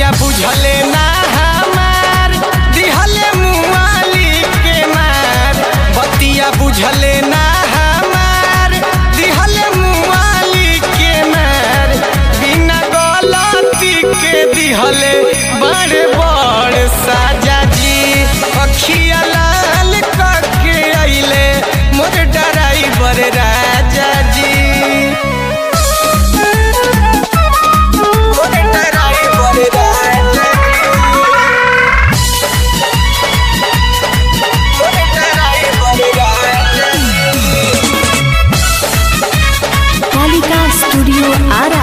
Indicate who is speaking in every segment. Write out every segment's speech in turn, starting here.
Speaker 1: बुझले ना हमार दिहले मुआली के मार बतिया बुझले ना हमार दिहले मुआली के मार बिना गलती के दिहले बड़ बड़ साजा जी अखिया लाल करके अइले मोर डराइबर राजा जी मोर डराइबर राजा जी मोर डराइबर राजा जी
Speaker 2: कालिका स्टूडियो आरा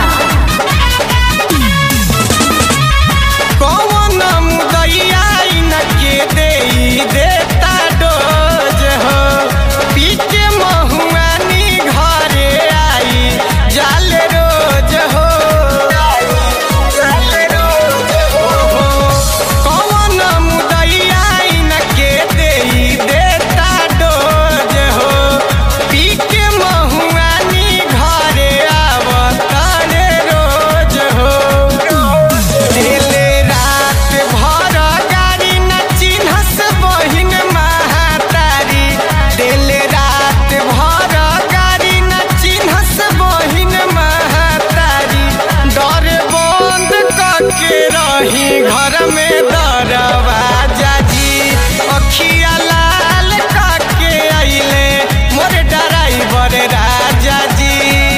Speaker 1: कौन मुदैया इनके देई देता डोज हो पीके महुआनी घरे आई जाल रोज हो जाल रोज हो कौन मुदैया इनके देई देता डोज हो पीके महुआनी घरे आवतारे रोज हो दिले रात भर गाड़ी न चिन्हस बहिन महातारी दिले रात भर गाड़ी न चिन्हस बहिन महातारी डर बंद करके रही घर में दरवाजा जी अखिया लाल करके अइले मोर डराइबर राजा जी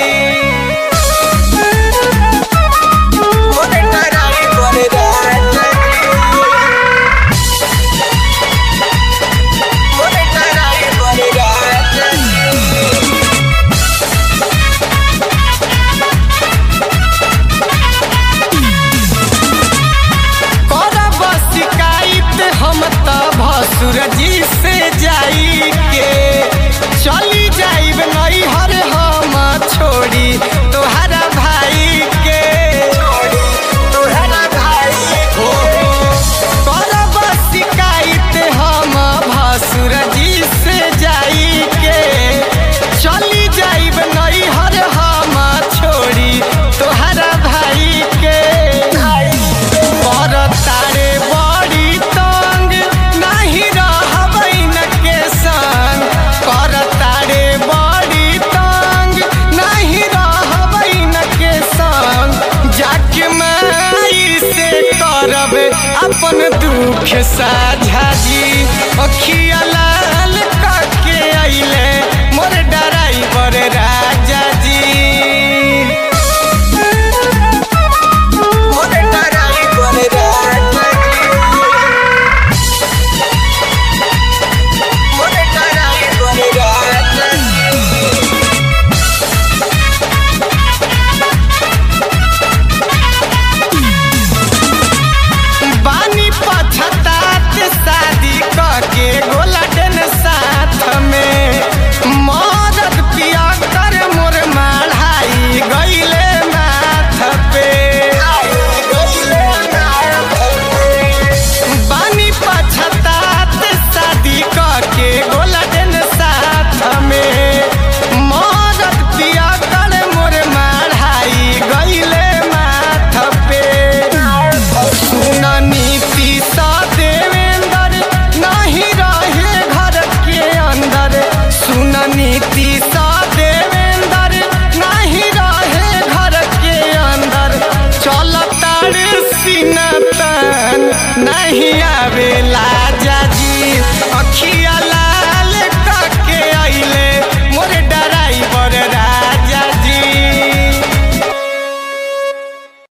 Speaker 1: मोर डराइबर राजा जी मोर डराइबर राजा जी करब शिकायत हम त भसुर जी से जाई के चली जाइब नैहर हम छोड़ी तोहरा भाई के तोहरा भाई हो करब शिकायत हम भसुर जी से जाई के चली जाइब नैहर हम छोड़ी तोहरा भाई के कर तारे बड़ी तंग नहीं रहबै न के संग कर तारे बड़ी तंग नहीं रहबै न के संग जाके माई से करब अपन दुख साझा जी अखिया लाल करके अइले मोर डराइबर राजा जी मोर डराइबर राजा जी मोर डराइबर राजा जी बानी पछतात शादी करके गोलाडन साथ में मदद पिया कर मोर माढ़ाई गईले माथ पे बानी पछतात शादी करके गोलाडन साथ में मदद पिया कर मोर माढ़ाई गईले माथ पे सुन नीति सा देवेंद्र नहीं रहे घर के अंदर सुन नीति सा देवेंद्र नहीं रहे घर के अंदर चल तारे सीना तन नहीं आवे